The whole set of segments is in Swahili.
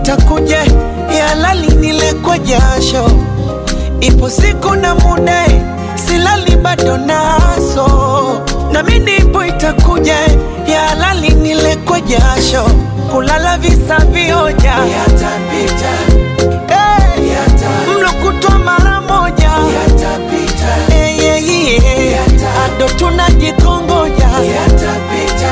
itakuja ya lali nile kwa jasho, ipo siku na muda silali bado naso, na mimi ipo itakuja ya lali nile kwa jasho, kulala visa vioja yatapita, hey, yata. mlo kutwa mara moja yatapita, hey, yeah, yeah. yata. ado tunajikongoja yatapita,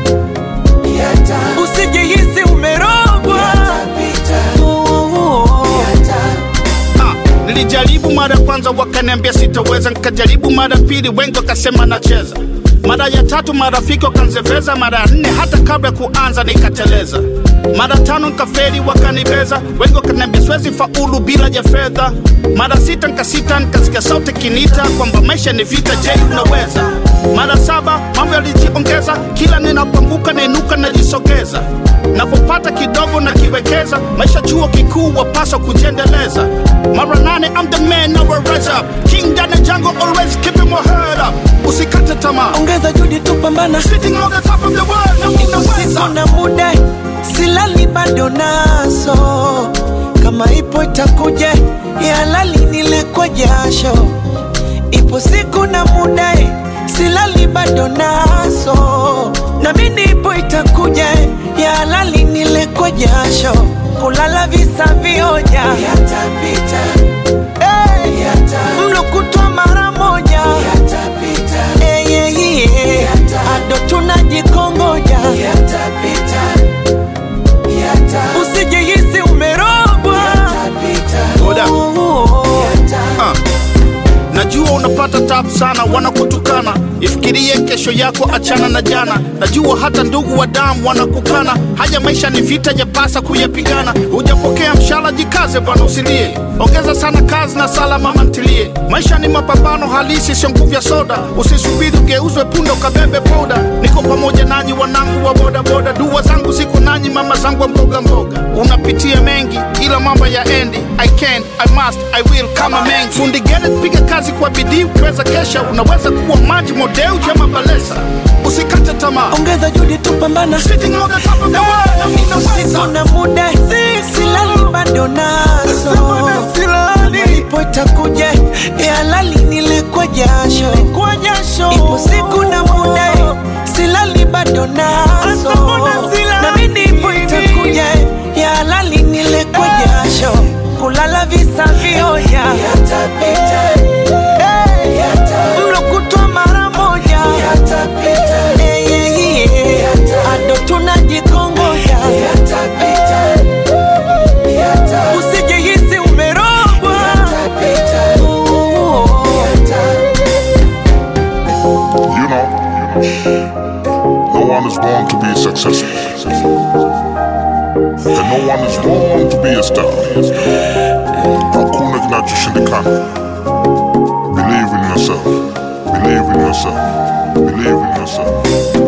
yata. usijihisi umerogwa yatapita, yata. Ah, nilijaribu mara kwanza wakaniambia sitaweza, nikajaribu mara pili, wengi wakasema nacheza. Mara ya tatu marafiki wakanzeveza, mara ya nne hata kabla ya kuanza nikateleza. Mara tano nikafeli, wakanibeza, wengi wakaniambia siwezi faulu bila ya fedha. Mara sita nikasita, nikasikia sauti kinita kwamba maisha ni vita, je, unaweza? Mara saba mambo yalijiongeza, kila ninapoanguka nainuka najisogeza, napopata kidogo nakiwekeza, maisha chuo kikuu wapaswa kujiendeleza. Mara nane I'm the man, now I rise up, king down the jungle, always keeping my head up. Usikate tamaa, ongeza juhudi tupambana sitting on the top of the world, na Ipo siku unaweza. na muda silali bado naso, kama ipo itakuja ya lali nile kwa jasho. Ipo siku na muda silali bado naso, na mimi ipo itakuja ya lali nile kwa jasho, kulala visa vioja yatapita, hey, yata. mlo kutwa mara moja yatapita, hey, yeah, yeah. yata. ado tunajikongoja yatapita, yata. usijihisi umerogwa yatapita, Hold up. Ah. Najua unapata tabu sana, wanakutukana. Ifikirie kesho yako, achana na jana. Najua hata ndugu wa damu wanakukana. Haya maisha ni vita, yapasa kuyapigana. Hujapokea mshahara, jikaze bwana, usilie. Ongeza sana kazi na sala, mama ntilie. Maisha ni mapambano halisi, sio nguvu ya soda. Usisubiri ugeuzwe punda ukabebe poda. Niko pamoja nanyi, wanangu wa bodaboda. Dua zangu ziko nanyi, mama zangu wa mboga mboga. Unapitia mengi, ila mambo ya endi. I can, I must, I will kama mengi. Fundi Gerrit, piga kazi kwa bidii, ukiweza kesha unaweza kuwa maji modeu jama balesa. Usikate tamaa. ongeza juhudi tupambana Sitting on the top of the world, na Siku unaweza. na muda silali bado naso, ipo itakuja ya lali nile kwa jasho. Ipo siku na muda silali bado naso, na mimi ipo itakuja ya lali nile kwa jasho, kulala visa vioja yatapita, mlo kutwa mara moja yatapita, ado tunajikongoja yatapita, usijihisi umerogwa yatapita, You know, no one is born to be successful. And no one is born to be a star. Hakuna kinachoshindikana. Believe in yourself. Believe in yourself. Believe in yourself.